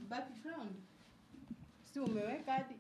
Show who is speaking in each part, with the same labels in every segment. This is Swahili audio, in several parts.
Speaker 1: background si umeweka hadi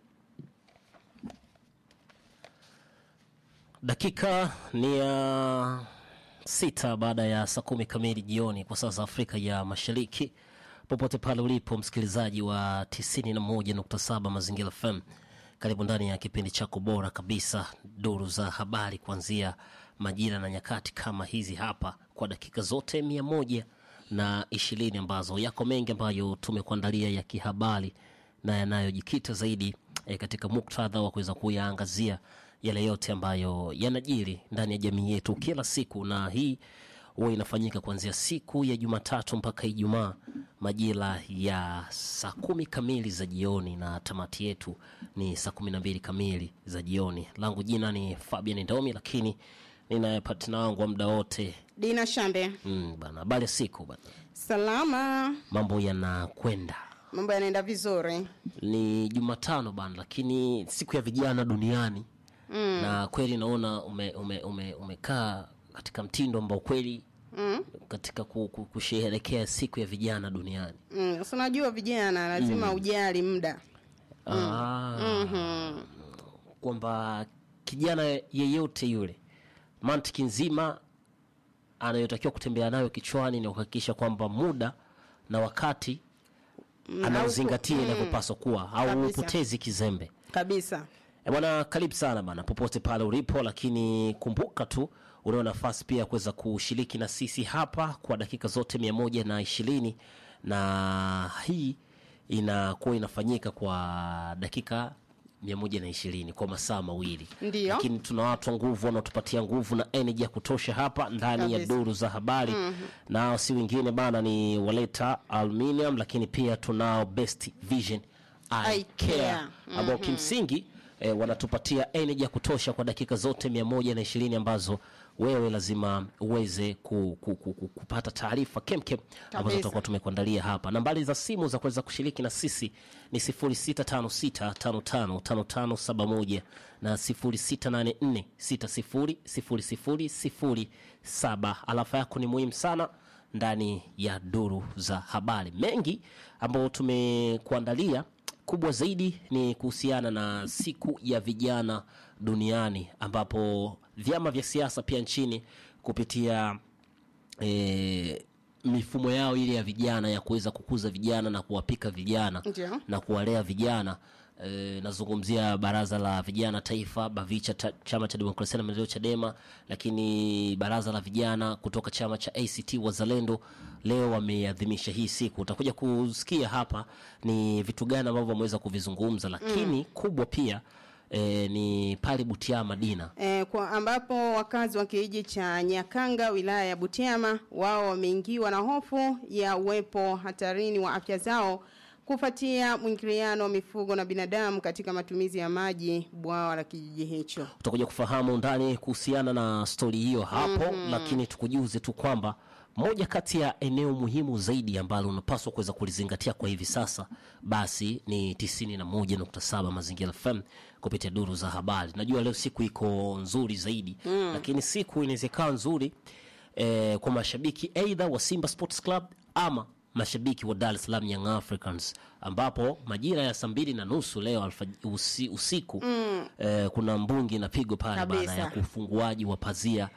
Speaker 2: Dakika ni ya sita baada ya saa kumi kamili jioni kwa saa za Afrika ya Mashariki. Popote pale ulipo msikilizaji wa 91.7 Mazingira FM, karibu ndani ya kipindi chako bora kabisa, duru za habari, kuanzia majira na nyakati kama hizi hapa, kwa dakika zote mia moja na ishirini ambazo yako mengi ambayo tumekuandalia ya kihabari na yanayojikita zaidi e, katika muktadha wa kuweza kuyaangazia yale yote ambayo yanajiri ndani ya jamii yetu kila siku, na hii huwa inafanyika kuanzia siku ya Jumatatu mpaka Ijumaa majira ya saa kumi kamili za jioni, na tamati yetu ni saa kumi na mbili kamili za jioni. Langu jina ni Fabian Ndomi, lakini ninaye partner wangu wa muda wote
Speaker 1: Dina Shambe.
Speaker 2: mm, bana. Habari ya siku bana,
Speaker 1: Salama,
Speaker 2: mambo yanakwenda
Speaker 1: mambo yanaenda vizuri.
Speaker 2: ni Jumatano bana, lakini siku ya vijana duniani mm. na kweli naona ume, ume, ume, umekaa katika mtindo ambao kweli
Speaker 1: Mm.
Speaker 2: katika ku- ku- kusherehekea siku ya vijana duniani
Speaker 1: Mm. si unajua vijana lazima ujali muda.
Speaker 2: Ah,
Speaker 1: Mhm.
Speaker 2: kwamba kijana yeyote yule mantiki nzima anayotakiwa kutembea nayo kichwani ni kuhakikisha kwamba muda na wakati anauzingatia inavyopaswa kuwa au
Speaker 1: Kabisa.
Speaker 2: upotezi kizembe
Speaker 1: Kabisa.
Speaker 2: E bwana, karibu sana bana, popote pale ulipo, lakini kumbuka tu unao nafasi pia ya kuweza kushiriki na sisi hapa kwa dakika zote mia moja na ishirini na hii inakuwa inafanyika kwa dakika mia moja na ishirini kwa masaa mawili
Speaker 1: Ndiyo.
Speaker 2: lakini tuna watu wa nguvu wanaotupatia nguvu na energy ya kutosha hapa ndani ya
Speaker 1: Kabisa.
Speaker 2: duru za habari nao si wengine bana ni waleta aluminium lakini pia tunao best vision eye
Speaker 1: Eye
Speaker 2: care
Speaker 1: care.
Speaker 2: ambao kimsingi eh, wanatupatia energy ya kutosha kwa dakika zote mia moja na ishirini ambazo wewe lazima uweze ku, ku, ku, ku, kupata taarifa kemkem ambazo
Speaker 1: Kabisa.
Speaker 2: tutakuwa tumekuandalia hapa. Nambari za simu za kuweza kushiriki na sisi ni 0656555571 na 0684600007. Alafa yako ni muhimu sana ndani ya duru za habari. Mengi ambayo tumekuandalia kubwa zaidi ni kuhusiana na siku ya vijana duniani ambapo vyama vya siasa pia nchini kupitia e, mifumo yao ile ya vijana ya kuweza kukuza vijana na kuwapika vijana
Speaker 1: Ndio.
Speaker 2: na kuwalea vijana e, nazungumzia baraza la vijana taifa bavicha ta, chama cha demokrasia na maendeleo chadema lakini baraza la vijana kutoka chama cha act wazalendo leo wameadhimisha hii siku utakuja kusikia hapa ni vitu gani ambavyo wameweza kuvizungumza lakini kubwa pia e, ni pale butiama dina
Speaker 1: E, kwa ambapo wakazi wa kijiji cha Nyakanga wilaya ya Butiama wao wameingiwa na hofu ya uwepo hatarini wa afya zao kufuatia mwingiliano wa mifugo na binadamu katika matumizi ya maji bwawa la kijiji hicho.
Speaker 2: utakuja kufahamu ndani kuhusiana na stori hiyo hapo lakini tukujuze tu kwamba moja kati ya eneo muhimu zaidi ambalo unapaswa kuweza kulizingatia kwa hivi sasa basi ni 91.7 mazingira fm kupitia duru za habari najua leo siku iko nzuri zaidi lakini siku inaweza ikawa nzuri eh, kwa mashabiki aidha wa simba sports club ama mashabiki wa Dar es Salaam Young Africans ambapo majira ya saa mbili na nusu leo alfaj- usi, usiku eh, kuna mbungi inapigwa pale bana
Speaker 1: Kabisa.
Speaker 2: ya ufunguaji wa pazia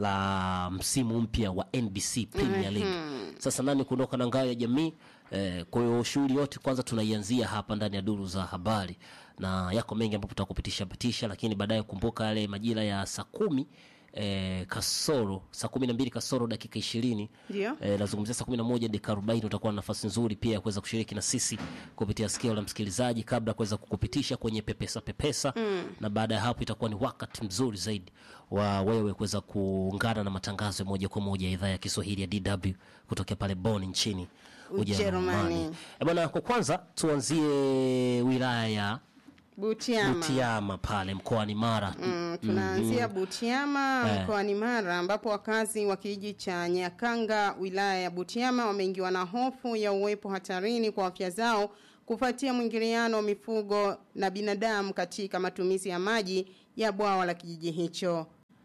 Speaker 2: la msimu mpya wa NBC Premier League. Sasa nani kuondoka na ngao ya jamii eh, kwa hiyo shughuli yote kwanza tunaianzia hapa ndani ya duru za habari, na yako mengi ambapo tutakupitisha pitisha, lakini baadaye kumbuka yale majira ya saa kumi eh, kasoro saa kumi na mbili kasoro dakika ishirini
Speaker 1: Ndio.
Speaker 2: eh, nazungumzia saa kumi na moja dakika arobaini utakuwa na nafasi nzuri pia ya kuweza kushiriki na sisi kupitia sikio la msikilizaji kabla ya kuweza kukupitisha kwenye pepesa pepesa na baada ya hapo itakuwa ni wakati mzuri zaidi wa wewe kuweza kuungana na matangazo ya moja kwa moja ya idhaa ya kiswahili ya dw kutokea pale bon nchini
Speaker 1: Ujerumani.
Speaker 2: Eh, bwana kwa kwanza tuanzie wilaya ya
Speaker 1: Butiama.
Speaker 2: butiama pale mkoani mara
Speaker 1: Mm, tunaanzia Butiama
Speaker 2: Eh.
Speaker 1: mkoani Mara ambapo wakazi wa kijiji cha Nyakanga wilaya ya Butiama wameingiwa na hofu ya uwepo hatarini kwa afya zao kufuatia mwingiliano wa mifugo na binadamu katika matumizi ya maji ya bwawa la kijiji hicho.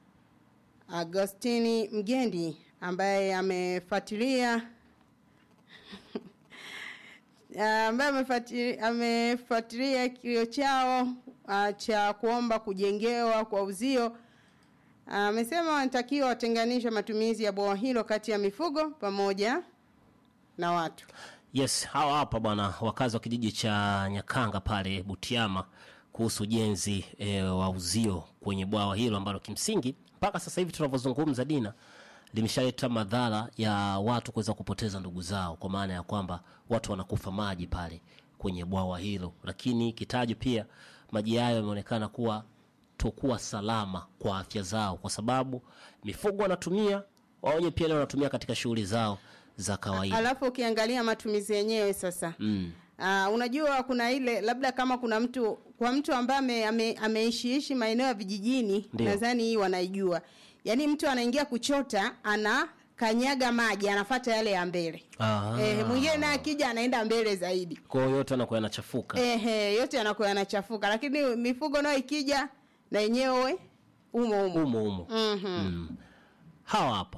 Speaker 1: Agostini Mgendi ambaye amefuatilia ah, ambaye amefuati- amefuatilia kilio chao ah, cha kuomba kujengewa kwa uzio amesema wanatakiwa watenganishe matumizi ya bwawa hilo kati ya mifugo pamoja na watu.
Speaker 2: Yes, hawa hapa bwana wakazi wa kijiji cha Nyakanga pale Butiama kuhusu ujenzi e, wa uzio kwenye bwawa hilo ambalo kimsingi mpaka sasa hivi tunavyozungumza Dina limeshaleta madhara ya watu kuweza kupoteza ndugu zao, kwa maana ya kwamba watu wanakufa maji pale kwenye bwawa hilo, lakini kitajo pia maji hayo yameonekana kuwa tokuwa salama kwa afya zao, kwa sababu mifugo wanatumia wao wenyewe pia leo wanatumia katika shughuli zao za kawaida.
Speaker 1: Alafu ukiangalia matumizi yenyewe sasa
Speaker 2: Mm.
Speaker 1: Uh, unajua kuna ile labda kama kuna mtu kwa mtu ambaye ame, ame, ameishiishi maeneo ya vijijini
Speaker 2: Ndio.
Speaker 1: nadhani hii wanaijua. Yaani mtu anaingia kuchota ana kanyaga maji anafata yale ya mbele.
Speaker 2: Ah.
Speaker 1: Eh, mwingine naye akija anaenda mbele zaidi.
Speaker 2: Kwa hiyo yote anakuwa yanachafuka.
Speaker 1: Ehe, yote yanakuwa yanachafuka lakini mifugo nayo ikija na yenyewe umo umo.
Speaker 2: Umo umo.
Speaker 1: Mhm.
Speaker 2: Mm. Hawa hapa.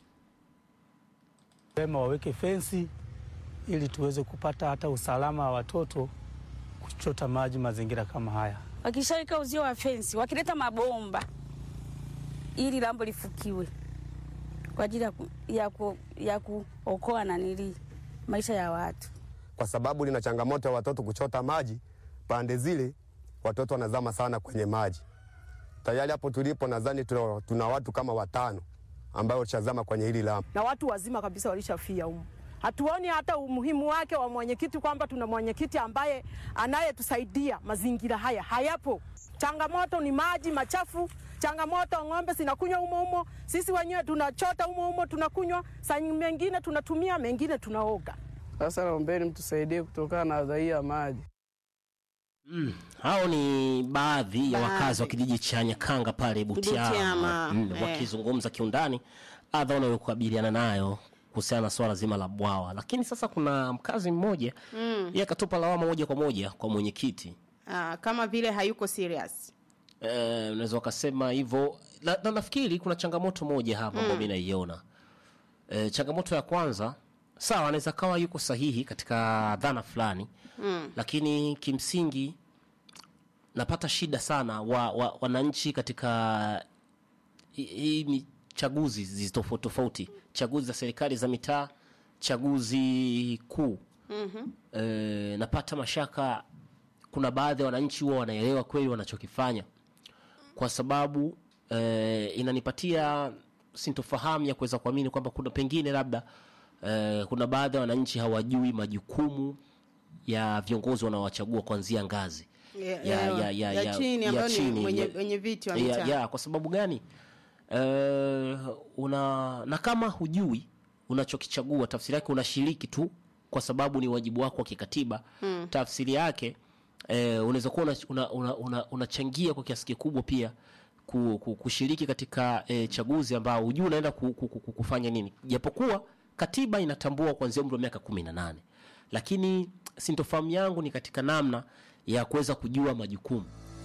Speaker 3: Pema waweke fensi ili tuweze kupata hata usalama wa watoto kuchota maji mazingira kama haya.
Speaker 4: wakishaweka uzio wa fensi, wakileta mabomba ili lambo lifukiwe kwa ajili ya, ku, ya, ku, ya kuokoa nanili maisha ya watu.
Speaker 5: kwa sababu lina changamoto ya watoto kuchota maji pande zile, watoto wanazama sana kwenye maji. Tayari hapo tulipo, nadhani tuna, tuna watu kama watano ambao washazama kwenye hili lambo.
Speaker 6: na watu wazima kabisa walishafia humu. Hatuoni hata umuhimu wake wa mwenyekiti, kwamba tuna mwenyekiti ambaye anayetusaidia. Mazingira haya hayapo. Changamoto ni maji machafu, changamoto ng'ombe zinakunywa humo humo, sisi wenyewe tunachota humo humo tunakunywa, saa mengine tunatumia, mengine tunaoga.
Speaker 7: Sasa naombeni mtusaidie kutokana na adha hii ya maji.
Speaker 2: Mm. Hao ni baadhi ya
Speaker 1: Baadhi.
Speaker 2: wakazi wa kijiji cha Nyakanga pale Butiama,
Speaker 1: Butiama,
Speaker 2: Mm,
Speaker 1: eh.
Speaker 2: wakizungumza kiundani adha wanayokabiliana nayo kuhusiana na swala zima la bwawa. Lakini sasa kuna mkazi mmoja mm. yeye akatupa lawama moja kwa moja kwa mwenyekiti.
Speaker 1: Ah, kama vile hayuko serious.
Speaker 2: Eh, unaweza ukasema hivyo na, na nafikiri kuna changamoto moja hapa ambayo mimi naiona. Eh, changamoto ya kwanza sawa, anaweza kawa yuko sahihi katika dhana fulani mm. lakini kimsingi napata shida sana wa, wa, wananchi katika hi- hii mi- chaguzi zi tofauti tofauti, chaguzi za serikali za mitaa, chaguzi kuu mm-hmm. E, napata mashaka, kuna baadhi ya wananchi huwa wanaelewa kweli wanachokifanya, kwa sababu e, inanipatia sintofahamu ya kuweza kuamini kwamba kuna pengine labda e, kuna baadhi ya wananchi hawajui majukumu ya viongozi wanaowachagua kuanzia ngazi
Speaker 1: Ya- ya- ya chini ambayo ni
Speaker 2: chini,
Speaker 1: mwenye-
Speaker 2: ya-
Speaker 1: wenye viti wa
Speaker 2: ya,
Speaker 1: mitaa.
Speaker 2: ya, kwa sababu gani Eh, una na kama hujui unachokichagua tafsiri yake unashiriki tu kwa sababu ni wajibu wako wa kikatiba mm. tafsiri yake eh, unaweza kuwa unachangia una, una, una, unachangia kwa kiasi kikubwa pia ku, ku, kushiriki katika eh, chaguzi ambao hujui unaenda ku, ku, ku, kufanya nini japokuwa katiba inatambua kuanzia umri wa miaka kumi na nane lakini sintofahamu yangu ni katika namna ya kuweza kujua majukumu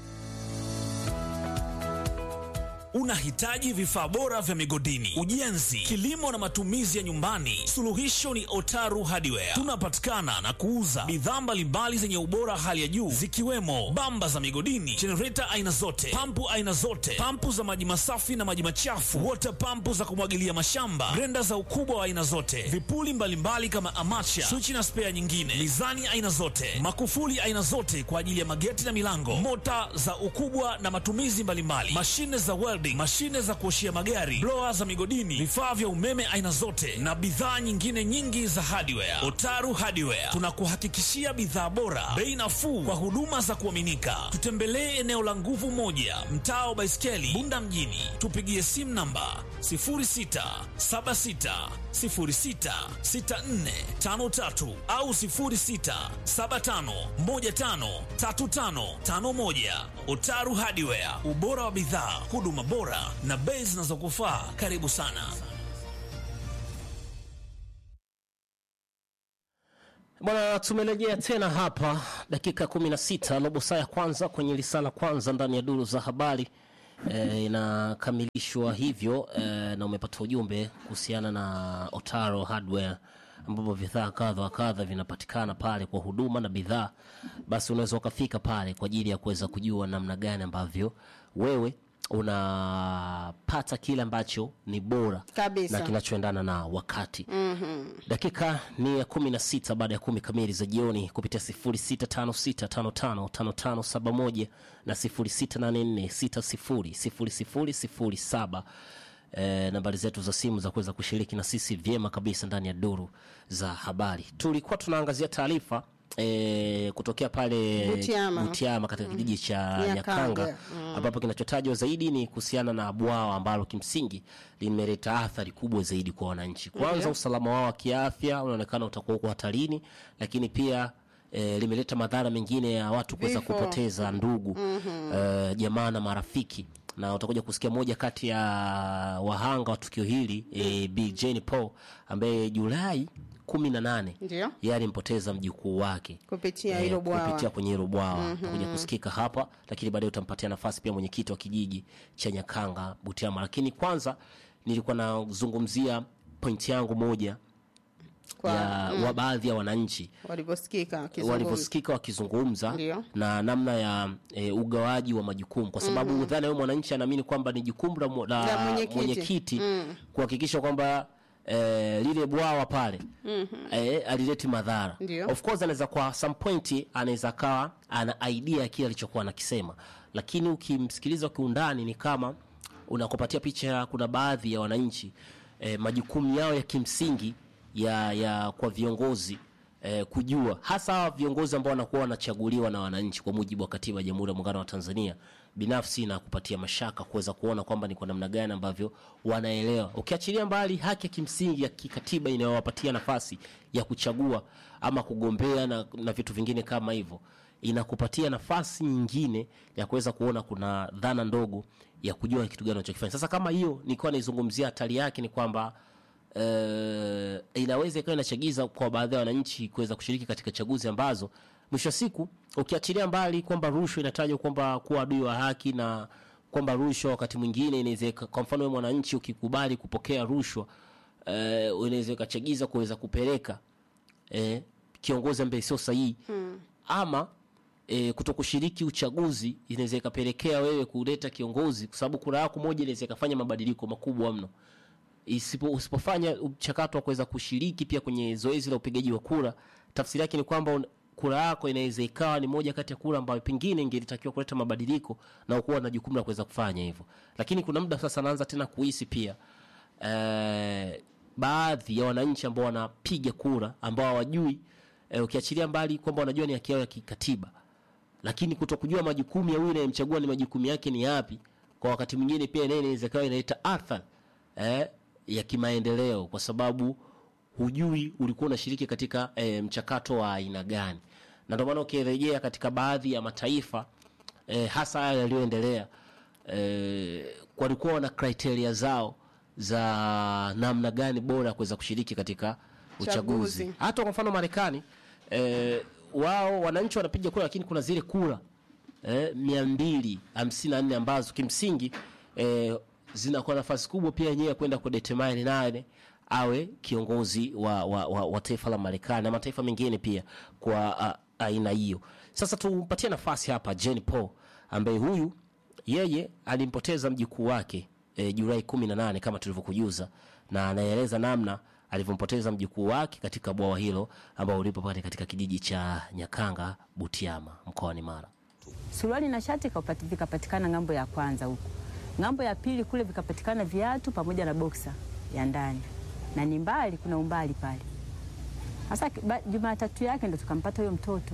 Speaker 8: Unahitaji vifaa bora vya migodini, ujenzi, kilimo na matumizi ya nyumbani? Suluhisho ni Otaru Hardware. Tunapatikana na kuuza bidhaa mbalimbali zenye ubora hali ya juu zikiwemo bamba za migodini, jenereta aina zote, pampu aina zote, pampu za maji masafi na maji machafu, water pampu za kumwagilia mashamba, grenda za ukubwa wa aina zote, vipuli mbalimbali kama amacha, swichi na spea nyingine, mizani aina zote, makufuli aina zote kwa ajili ya mageti na milango, mota za ukubwa na matumizi mbalimbali, mashine za welding, mashine za kuoshia magari, blower za migodini, vifaa vya umeme aina zote na bidhaa nyingine nyingi za hardware. Otaru Hardware tunakuhakikishia bidhaa bora, bei nafuu kwa huduma za kuaminika. Tutembelee eneo la nguvu moja, mtaa wa Baiskeli, Bunda mjini. Tupigie simu namba 0676066453 au 0675153551. Otaru Hardware, ubora wa bidhaa, huduma bora na bei zinazokufaa. Karibu sana.
Speaker 2: Bwana, tumerejea tena hapa dakika 16 robo saa ya kwanza kwenye lisala kwanza ndani ya duru za habari e, inakamilishwa hivyo e, na umepata ujumbe kuhusiana na Otaro Hardware ambapo bidhaa kadha wa kadha vinapatikana pale kwa huduma na bidhaa, basi unaweza ukafika pale kwa ajili ya kuweza kujua namna gani ambavyo wewe unapata kile ambacho ni bora
Speaker 1: Kabisa.
Speaker 2: na kinachoendana na wakati dakika ni ya kumi na sita baada ya kumi kamili za jioni kupitia sifuri sita tano sita tano tano tano tano saba moja na sifuri sita nane nne sita sifuri sifuri sifuri sifuri saba e, nambari zetu za simu za kuweza kushiriki na sisi vyema kabisa ndani ya duru za habari tulikuwa tunaangazia taarifa E, kutokea pale
Speaker 1: Butiama.
Speaker 2: Butiama katika kijiji cha
Speaker 1: Nyakanga.
Speaker 2: Nyakanga ambapo kinachotajwa zaidi ni kuhusiana na bwawa ambalo kimsingi limeleta athari kubwa zaidi kwa wananchi. Kwanza,
Speaker 1: Ndio.
Speaker 2: usalama wao wa kiafya unaonekana utakuwa uko hatarini, lakini pia e, limeleta madhara mengine ya watu kuweza
Speaker 1: Vifo.
Speaker 2: kupoteza ndugu e, jamaa na marafiki na utakuja kusikia moja kati ya wahanga wa tukio hili e, Bi Jane Paul ambaye Julai kumi na nane
Speaker 1: Ndio.
Speaker 2: yeye alimpoteza mjukuu wake
Speaker 1: Kupitia
Speaker 2: eh,
Speaker 1: hilo bwawa.
Speaker 2: kupitia kwenye hilo bwawa utakuja kusikika hapa, lakini baadaye utampatia nafasi pia mwenyekiti wa kijiji cha Nyakanga Butiama. Lakini kwanza nilikuwa nazungumzia pointi yangu moja
Speaker 1: Kwa
Speaker 2: ya wa baadhi ya wananchi
Speaker 1: walivyosikika wakizungumza.
Speaker 2: walivyosikika wakizungumza
Speaker 1: Ndio.
Speaker 2: na namna ya e, ugawaji wa majukumu, kwa sababu mm dhana huyo mwananchi anaamini kwamba ni jukumu la, mu-
Speaker 1: La
Speaker 2: la
Speaker 1: mwenyekiti.
Speaker 2: mwenyekiti kuhakikisha kwamba e, lile bwawa pale e, alileti madhara.
Speaker 1: Ndio.
Speaker 2: Of course anaweza kwa some point anaweza kawa ana idea ya kile alichokuwa anakisema, lakini ukimsikiliza kiundani ni kama unakupatia picha. Kuna baadhi ya wananchi e, majukumu yao ya kimsingi ya, ya kwa viongozi eh, kujua hasa hawa viongozi ambao wanakuwa wanachaguliwa na wananchi kwa mujibu wa katiba ya Jamhuri ya Muungano wa Tanzania, binafsi na kupatia mashaka kuweza kuona kwamba ni kwa namna gani ambavyo wanaelewa, ukiachilia mbali haki ya kimsingi ya kikatiba inayowapatia nafasi ya kuchagua ama kugombea na, na vitu vingine kama hivyo, inakupatia nafasi nyingine ya kuweza kuona kuna dhana ndogo ya kujua ni kitu gani wanachokifanya. Sasa kama hiyo nilikuwa naizungumzia, hatari yake ni kwamba eh, inaweza ikawa inachagiza kwa baadhi ya wananchi kuweza kushiriki katika chaguzi ambazo mwisho wa siku ukiachilia mbali kwamba rushwa inatajwa kwamba kuwa adui wa haki na kwamba rushwa wakati mwingine inaweza ika- kwa mfano wewe mwananchi ukikubali kupokea rushwa eh, inaweza ikachagiza kuweza kupeleka eh, kiongozi ambaye sio sahihi ama e, kutokushiriki uchaguzi inaweza ikapelekea wewe kuleta kiongozi, kwa sababu kura yako moja inaweza ikafanya mabadiliko makubwa mno. Isipo, usipofanya mchakato wa kuweza kushiriki pia kwenye zoezi la upigaji wa kura, tafsiri yake ni kwamba un- kura yako inaweza ikawa ni moja kati ya kura ambayo pengine ingelitakiwa kuleta mabadiliko na ukuwa na jukumu la kuweza kufanya hivyo, lakini kuna muda sasa naanza tena kuhisi pia eh, baadhi ya wananchi ambao wanapiga kura ambao hawajui eh, ukiachilia mbali kwamba wanajua ni haki yao ya kikatiba lakini kutokujua majukumu ya huyu anayemchagua ni majukumu yake ni yapi, kwa wakati mwingine pia naye inaweza ikawa inaleta athari eh, ya kimaendeleo, kwa sababu hujui ulikuwa unashiriki katika eh, mchakato wa aina gani, na ndio maana ukirejea katika baadhi ya mataifa eh, hasa haya yaliyoendelea eh, walikuwa wana criteria zao za namna gani bora ya kuweza kushiriki katika uchaguzi.
Speaker 1: Chaguzi.
Speaker 2: Hata kwa mfano Marekani eh, wao wananchi wanapiga kura, lakini kuna zile kura eh, mia mbili hamsini na nne ambazo kimsingi eh, zinakuwa nafasi kubwa pia yenyewe ya kwenda kudetermine nane awe kiongozi wa, wa, wa, wa taifa la Marekani na mataifa mengine pia kwa a, aina hiyo. Sasa tumpatie nafasi hapa Jane Paul ambaye huyu yeye alimpoteza mjukuu wake e, Julai 18 kama tulivyokujuza, na anaeleza namna alivyompoteza mjukuu wake katika bwawa hilo ambao ulipo pale katika kijiji cha Nyakanga Butiama mkoani Mara.
Speaker 9: suruali na shati kapati- vikapatikana ng'ambo ya kwanza huko, ng'ambo ya pili kule vikapatikana viatu pamoja na boksa ya ndani, na ni mbali, kuna umbali pale. Sasa ki- ba- Jumatatu yake ndo tukampata huyo mtoto.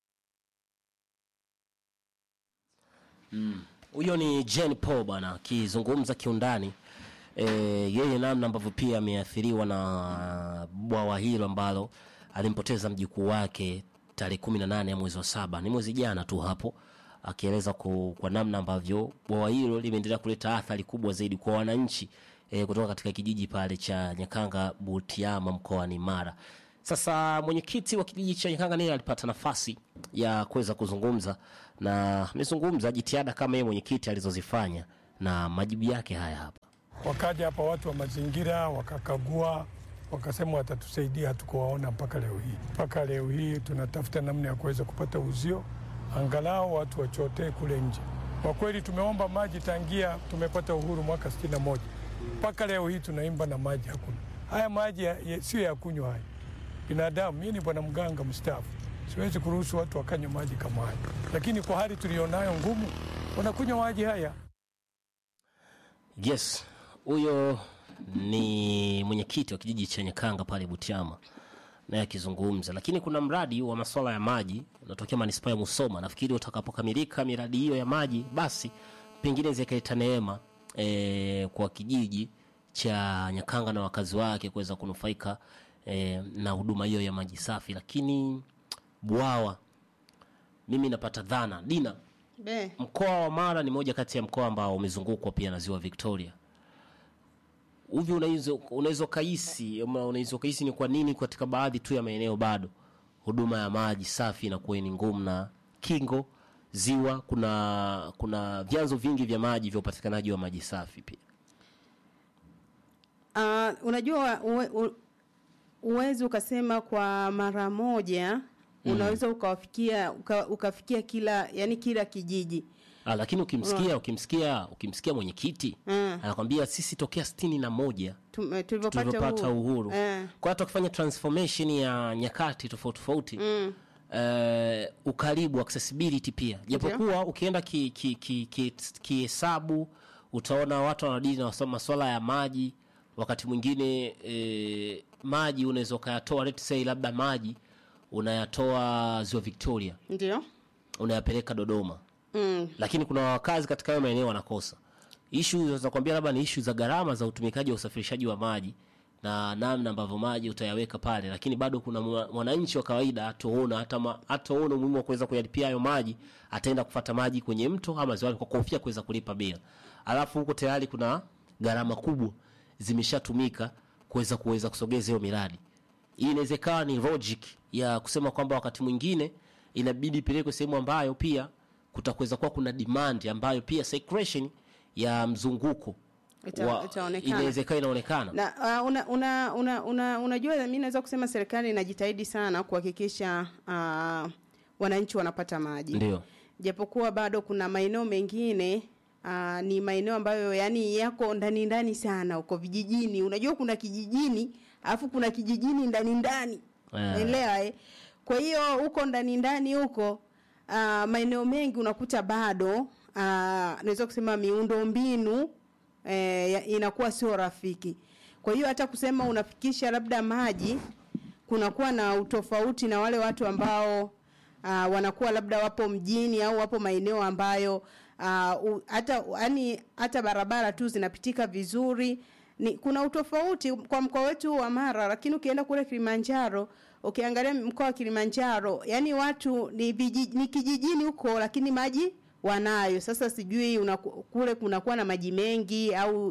Speaker 2: Huyo ni Jane Paul bwana akizungumza kiundani e, yeye namna ambavyo pia ameathiriwa na bwawa hilo ambalo alimpoteza mjukuu wake tarehe kumi na nane ya mwezi wa saba, ni mwezi jana tu hapo, akieleza ku- kwa namna ambavyo bwawa hilo limeendelea kuleta athari kubwa zaidi kwa wananchi e, kutoka katika kijiji pale cha Nyakanga Butiama mkoani Mara. Sasa mwenyekiti wa kijiji cha Nyakanga naye alipata nafasi ya kuweza kuzungumza na amezungumza jitihada kama yeye mwenyekiti alizozifanya na majibu yake haya hapa.
Speaker 10: Wakaja hapa watu wa mazingira wakakagua wakasema watatusaidia, hatukuwaona mpaka leo hii. Mpaka leo hii tunatafuta namna ya kuweza kupata uzio, angalau watu wachotee kule nje. Kwa kweli tumeomba maji tangia tumepata uhuru mwaka sitini na moja mpaka leo hii tunaimba na maji hakuna. Haya maji ya- ya- sio ya kunywa haya. Binadamu, mimi ni bwana mganga mstaafu, siwezi kuruhusu watu wakanywa maji kama haya, lakini kwa hali tulionayo ngumu, wanakunywa maji haya.
Speaker 2: Yes, huyo ni mwenyekiti wa kijiji cha Nyakanga pale Butiama naye akizungumza, lakini kuna mradi wa masuala ya maji unatokea manispaa ya Musoma. Nafikiri utakapokamilika miradi hiyo ya maji, basi pengine zikaleta neema e, kwa kijiji cha Nyakanga na wakazi wake kuweza kunufaika e, na huduma hiyo ya maji safi. Lakini bwawa, mimi napata dhana Dina,
Speaker 1: Be.
Speaker 2: mkoa wa Mara ni moja kati ya mkoa ambao umezungukwa pia na ziwa Victoria. Hivi unaweza unaweza ukahisi ama unaweza ukahisi ni kwa nini katika baadhi tu ya maeneo bado huduma ya maji safi inakuwa ni ngumu, na kingo ziwa kuna kuna vyanzo vingi vya maji vya upatikanaji wa maji safi pia.
Speaker 1: Uh, unajua uwe, u, uwezi ukasema kwa mara moja unaweza ukawafikia uka, ukafikia kila yani kila kijiji
Speaker 2: Ah, lakini ukimsikia ukimsikia ukimsikia mwenyekiti
Speaker 1: Mm.
Speaker 2: anakwambia sisi tokea sitini na moja
Speaker 1: Tum- tulivyopata
Speaker 2: tulivyopata
Speaker 1: uhuru,
Speaker 2: uhuru
Speaker 1: Eh.
Speaker 2: kwa hata ukifanya transformation ya nyakati tofauti tofauti
Speaker 1: Mm.
Speaker 2: eh, ukaribu accessibility pia japokuwa ukienda kihesabu ki, ki, ki, kihesabu, utaona watu wanadili na masuala ya maji wakati mwingine eh, maji unaweza ukayatoa let's say labda maji unayatoa ziwa victoria
Speaker 1: ndio
Speaker 2: unayapeleka dodoma
Speaker 1: mm.
Speaker 2: lakini kuna wakazi katika hayo maeneo wanakosa ishu za kuambia labda ni ishu za gharama za utumikaji wa usafirishaji wa maji na namna ambavyo maji utayaweka pale lakini bado kuna mwa- mwananchi wa kawaida hataona hata ma- hataona umuhimu wa kuweza kuyalipia hayo maji ataenda kufata maji kwenye mto ama ziwani kwa kuhofia kuweza kulipa bila alafu huko tayari kuna gharama kubwa zimeshatumika kuweza kuweza kusogeza hiyo miradi hii inaweza ikawa ni logic ya kusema kwamba wakati mwingine inabidi ipelekwe sehemu ambayo pia kutakuweza kuwa kuna demand ambayo pia circulation ya mzunguko
Speaker 1: Ita-
Speaker 2: wa-
Speaker 1: itaonekana.
Speaker 2: inaweza ikawa inaonekana
Speaker 1: na uh, una, una, una, una, unajua mi naweza kusema serikali inajitahidi sana kuhakikisha uh, wananchi wanapata maji
Speaker 2: ndio
Speaker 1: japokuwa bado kuna maeneo mengine uh, ni maeneo ambayo yani yako ndani ndani sana huko vijijini unajua kuna kijijini alafu kuna kijijini ndani ndani
Speaker 2: Eh.
Speaker 1: elewa eh? kwa hiyo huko ndani ndani huko uh, maeneo mengi unakuta bado uh, naweza kusema miundo mbinu eh, ya- inakuwa sio rafiki kwa hiyo hata kusema unafikisha labda maji kunakuwa na utofauti na wale watu ambao uh, wanakuwa labda wapo mjini au wapo maeneo ambayo uh, u- hata yani hata barabara tu zinapitika vizuri ni kuna utofauti kwa mkoa wetu wa Mara, lakini ukienda kule Kilimanjaro, ukiangalia mkoa wa Kilimanjaro, yani watu ni, viji, ni kijijini huko, lakini maji wanayo. Sasa sijui unaku, kule kunakuwa na maji mengi au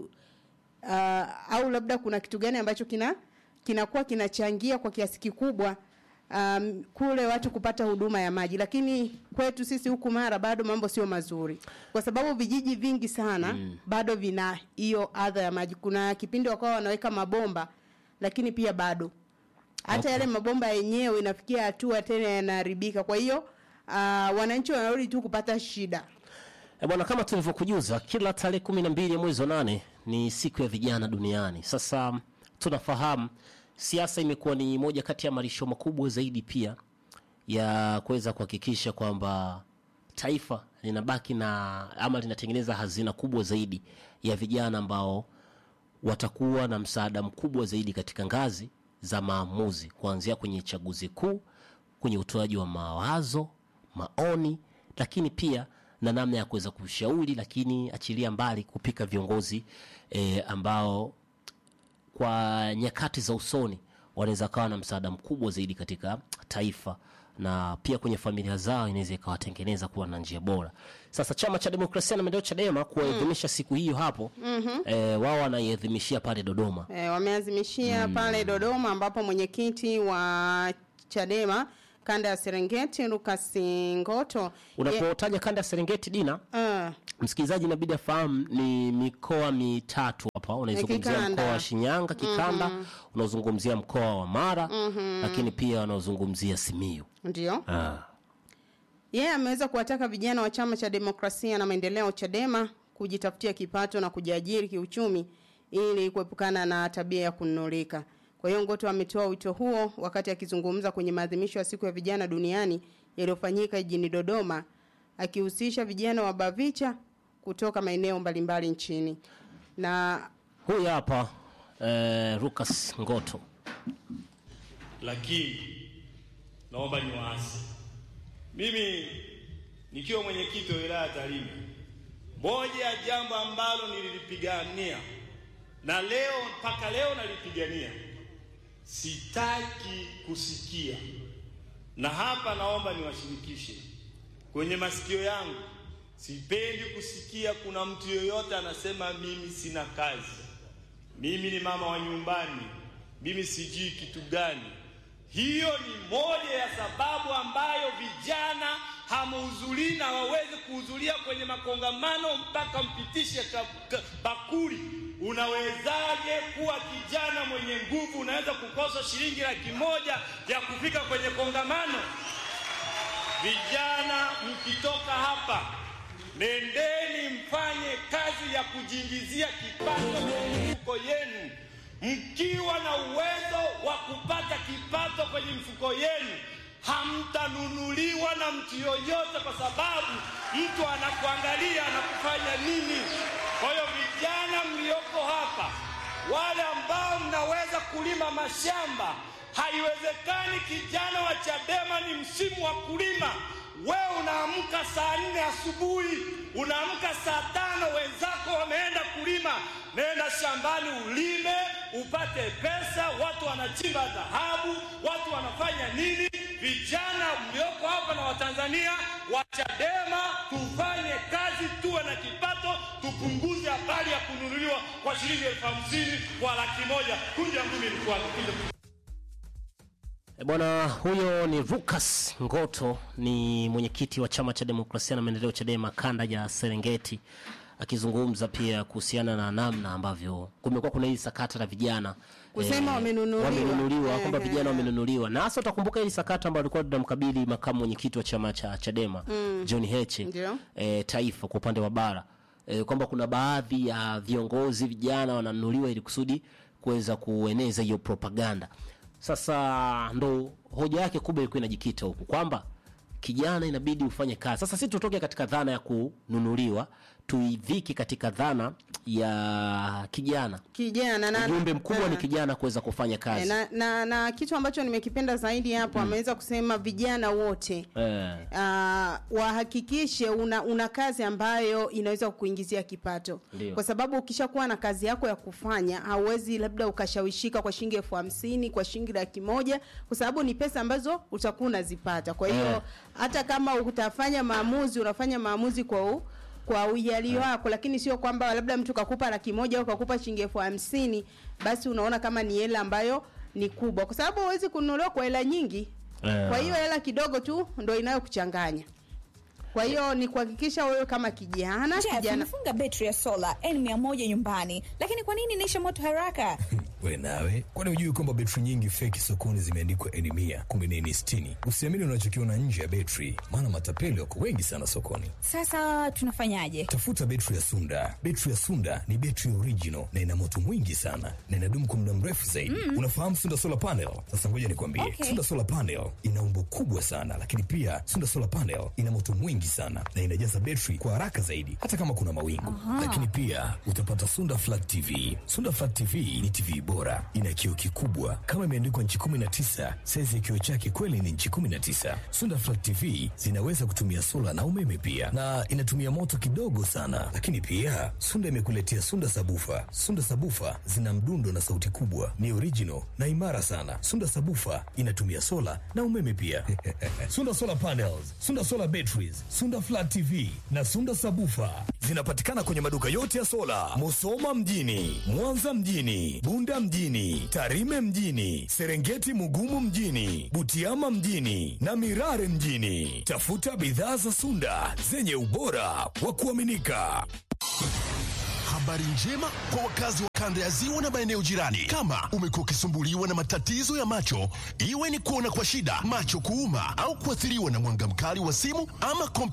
Speaker 1: uh, au labda kuna kitu gani ambacho kina kinakuwa kinachangia kwa kiasi kikubwa um, kule watu kupata huduma ya maji, lakini kwetu sisi huku Mara bado mambo sio mazuri, kwa sababu vijiji vingi sana mm. bado vina hiyo adha ya maji. Kuna kipindi wakawa wanaweka mabomba, lakini pia bado hata
Speaker 2: Okay.
Speaker 1: yale mabomba yenyewe inafikia hatua tena yanaharibika. Kwa hiyo uh, wananchi wanarudi tu kupata shida.
Speaker 2: E bwana, kama tulivyokujuza, kila tarehe kumi na mbili ya mwezi wa nane ni siku ya vijana duniani. Sasa m, tunafahamu siasa imekuwa ni moja kati ya marisho makubwa zaidi pia ya kuweza kuhakikisha kwamba taifa linabaki na ama linatengeneza hazina kubwa zaidi ya vijana ambao watakuwa na msaada mkubwa zaidi katika ngazi za maamuzi kuanzia kwenye chaguzi kuu, kwenye utoaji wa mawazo, maoni, lakini pia na namna ya kuweza kushauri, lakini achilia mbali kupika viongozi e, ambao kwa nyakati za usoni wanaweza kawa na msaada mkubwa zaidi katika taifa na pia kwenye familia zao inaweza ikawatengeneza kuwa na njia bora. Sasa chama cha demokrasia na maendeleo Chadema kuadhimisha siku hiyo hapo
Speaker 1: Mhm.
Speaker 2: e, wao wanaiadhimishia pale Dodoma.
Speaker 1: E, wameazimishia pale Dodoma ambapo mwenyekiti wa Chadema kanda ya Serengeti Lucas Ngoto ye-
Speaker 2: unapotaja kanda ya serengeti dina
Speaker 1: Ah,
Speaker 2: msikilizaji inabidi afahamu ni mikoa mitatu hapa unaizungumzia
Speaker 1: Kikanda.
Speaker 2: mkoa wa shinyanga kikanda
Speaker 1: Mhm.
Speaker 2: unaozungumzia mkoa wa mara
Speaker 1: Mhm.
Speaker 2: lakini pia unaozungumzia simiu
Speaker 1: ndio
Speaker 2: ah.
Speaker 1: yeye ameweza kuwataka vijana wa chama cha demokrasia na maendeleo Chadema kujitafutia kipato na kujiajiri kiuchumi ili kuepukana na tabia ya kununulika. Kwa hiyo Ngoto ametoa wito huo wakati akizungumza kwenye maadhimisho ya siku ya vijana duniani yaliyofanyika jijini Dodoma akihusisha vijana wa Bavicha kutoka maeneo mbalimbali nchini. Na
Speaker 2: huyu hapa eh, Lucas Ngoto
Speaker 11: lakini naomba niwaase mimi nikiwa mwenyekiti wa wilaya ya Tarime, moja ya jambo ambalo nililipigania na leo mpaka leo nalipigania, sitaki kusikia, na hapa naomba niwashirikishe kwenye masikio yangu, sipendi kusikia kuna mtu yoyote anasema mimi sina kazi, mimi ni mama wa nyumbani, mimi sijui kitu gani. Hiyo ni moja ya sababu ambayo vijana hamuhudhurii na hawawezi kuhudhuria kwenye makongamano mpaka mpitishe ka- ka- bakuli. Unawezaje kuwa kijana mwenye nguvu, unaweza kukosa shilingi laki moja ya kufika kwenye kongamano? Vijana mkitoka hapa, nendeni mfanye kazi ya kujiingizia kipato kwenye mifuko yenu. Mkiwa na uwezo wa kupata kipato kwenye mifuko yenu, hamtanunuliwa na mtu yoyote, kwa sababu mtu anakuangalia anakufanya nini. Kwa hiyo vijana mlioko hapa, wale ambao mnaweza kulima mashamba, haiwezekani kijana wa Chadema ni msimu wa kulima wewe unaamka saa nne asubuhi, unaamka saa tano, wenzako wameenda kulima. Nenda shambani ulime, upate pesa. Watu wanachimba dhahabu, watu wanafanya nini? Vijana mlioko hapa na Watanzania wa Chadema, tufanye kazi, tuwe na kipato, tupunguze habari ya kununuliwa kwa shilingi elfu hamsini kwa laki moja. Kunja ngumi ilikuwa
Speaker 2: E bwana, huyo ni Lucas Ngoto, ni mwenyekiti wa chama cha demokrasia na maendeleo Chadema kanda ya Serengeti, akizungumza pia kuhusiana na namna ambavyo kumekuwa kuna hili sakata la vijana
Speaker 1: Kusema wamenunuliwa.
Speaker 2: wamenunuliwa kwamba
Speaker 1: Ehe.
Speaker 2: vijana wamenunuliwa, na hasa utakumbuka hili sakata ambalo alikuwa tunamkabili makamu mwenyekiti wa chama cha Chadema
Speaker 1: Mm.
Speaker 2: John Heche
Speaker 1: Ndio.
Speaker 2: e, taifa kwa upande wa bara e, kwamba kuna baadhi ya viongozi vijana wananunuliwa ili kusudi kuweza kueneza hiyo propaganda. Sasa ndo hoja yake kubwa ilikuwa inajikita huku kwamba kijana inabidi ufanye kazi. Sasa sisi tutoke katika dhana ya kununuliwa tuiviki katika dhana ya kijana.
Speaker 1: kijana na
Speaker 2: Ujumbe mkubwa ni
Speaker 1: Ah.
Speaker 2: kijana kuweza kufanya
Speaker 1: Eh,
Speaker 2: kazi.
Speaker 1: na, na, na kitu ambacho nimekipenda zaidi hapo ameweza kusema vijana wote
Speaker 2: Eh.
Speaker 1: uh, wahakikishe una, una kazi ambayo inaweza kukuingizia kipato
Speaker 2: Ndio.
Speaker 1: kwa sababu ukishakuwa na kazi yako ya kufanya hauwezi labda ukashawishika kwa shilingi elfu hamsini kwa shilingi laki moja kwa sababu ni pesa ambazo utakuwa unazipata kwa hiyo
Speaker 2: Eh.
Speaker 1: hata kama utafanya maamuzi unafanya maamuzi kwa u, kwa uyali wako lakini sio kwamba labda mtu kakupa laki moja au kakupa shilingi elfu hamsini basi unaona kama ni hela ambayo ni kubwa kwa sababu huwezi kununuliwa kwa hela nyingi
Speaker 2: Eh.
Speaker 1: kwa hiyo hela kidogo tu ndo inayokuchanganya kwa hiyo ni kuhakikisha wewe kama kijana
Speaker 12: Jeff,
Speaker 1: kijana
Speaker 12: nimefunga betri ya sola N100 nyumbani, lakini kwa nini inaisha moto haraka?
Speaker 13: we nawe kwani hujui kwamba betri nyingi feki sokoni zimeandikwa eni mia kumbe ni eni sitini usiamini unachokiona nje ya betri maana matapeli wako wengi sana sokoni
Speaker 12: Sasa tunafanyaje?
Speaker 13: tafuta betri ya sunda betri ya sunda ni betri original na ina moto mwingi sana na inadumu kwa muda mrefu zaidi
Speaker 12: Mm.
Speaker 13: unafahamu sunda solar panel sasa ngoja nikwambie
Speaker 12: Okay.
Speaker 13: sunda solar panel ina umbo kubwa sana lakini pia sunda solar panel ina moto mwingi sana na inajaza betri kwa haraka zaidi hata kama kuna mawingu
Speaker 12: Aha.
Speaker 13: lakini pia utapata sunda flat tv sunda flat tv ni tv bora ina kioo kikubwa kama imeandikwa nchi 19 saizi ya kioo chake kweli ni nchi 19 sunda flat tv zinaweza kutumia sola na umeme pia na inatumia moto kidogo sana lakini pia sunda imekuletea sunda sabufa sunda sabufa zina mdundo na sauti kubwa ni original na imara sana sunda sabufa inatumia sola na umeme pia sunda solar panels sunda solar batteries sunda flat tv na sunda sabufa zinapatikana kwenye maduka yote ya sola musoma mjini mwanza mjini bunda Bunda mjini, Tarime mjini, Serengeti Mugumu mjini, Butiama mjini na Mirare mjini. Tafuta bidhaa za Sunda zenye ubora wa kuaminika.
Speaker 14: Habari njema kwa wakazi wa kanda ya ziwa na maeneo jirani. Kama umekuwa ukisumbuliwa na matatizo ya macho, iwe ni kuona kwa shida, macho kuuma, au kuathiriwa na mwanga mkali wa simu ama kompyuta